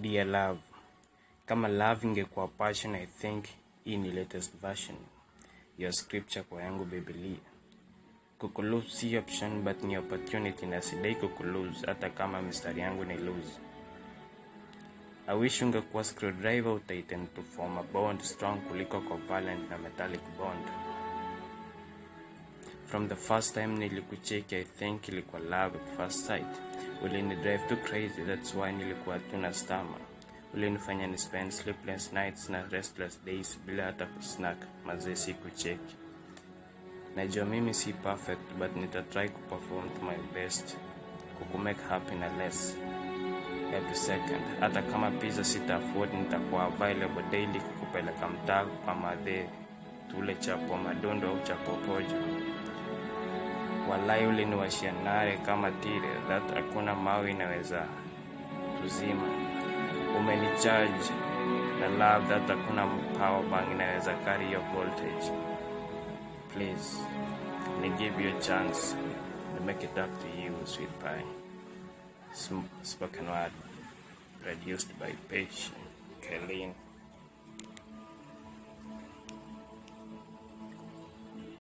Dear love, kama love ingekuwa passion, I think hii ni latest version ya scripture kwa yangu Biblia. Kukulose si option but ni opportunity, na sidai kukulose hata kama mistari yangu ni lose. I wish ungekuwa screwdriver utaighten to form a bond strong kuliko covalent na metallic bond. From the first time nilikucheki, I think ilikuwa love at first sight. Ulini drive too crazy, that's why nilikuwa tuna stama. Ulinifanya ni spend sleepless nights na restless days bila hata kusnack, mazee si kucheki. Najua mimi si perfect but nitatry kuperform to my best kukumake happy na less every second. Hata kama pizza sita afford, nitakuwa available daily kukupeleka mtaa kwa madhe tule chapo madondo au chapo pojo. Walai uliniwashia nare kama tire that hakuna mawe inaweza tuzima. Umenicharge na love that hakuna power bank inaweza carry your voltage. Please, me give you a chance to make it up to you, sweet pie. Sm- spoken word, produced by Paige Kaylin.